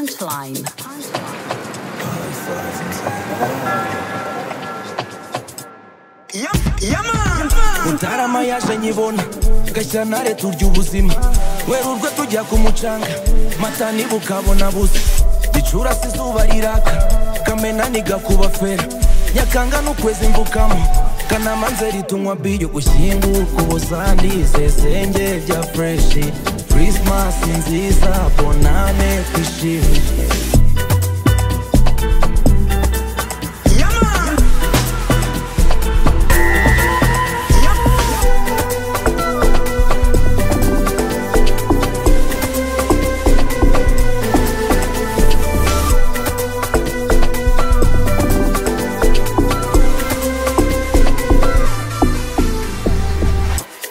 Punchline. mutaramayashe nyibona gashyantare turya ubuzima werurwe tujya ku mucanga mata nibukabona busa gicurasi izuba riraka kamena nigakuba fera nyakanga n'ukwezi mbukamo kanama nzeri tunywa biyo gushyingurwa ubusandi zezenge bya fureshi kirismasi nziza bonane twishimye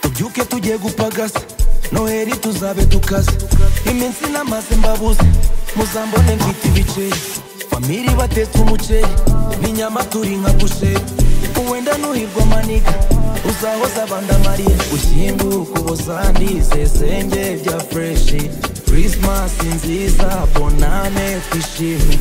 tubyuke tugiye gupagasa noheri tuzabe dukaze iminsi n'amazi mbabuze muzambone mfite ibiceri famiri batetse umuceri n'inyama turi nka busheri uwenda nuhirwa maniga uzahoza abandi amarira ushyingurwa ubusandi zezenge bya fureshi kirismasi nziza bonane twishimye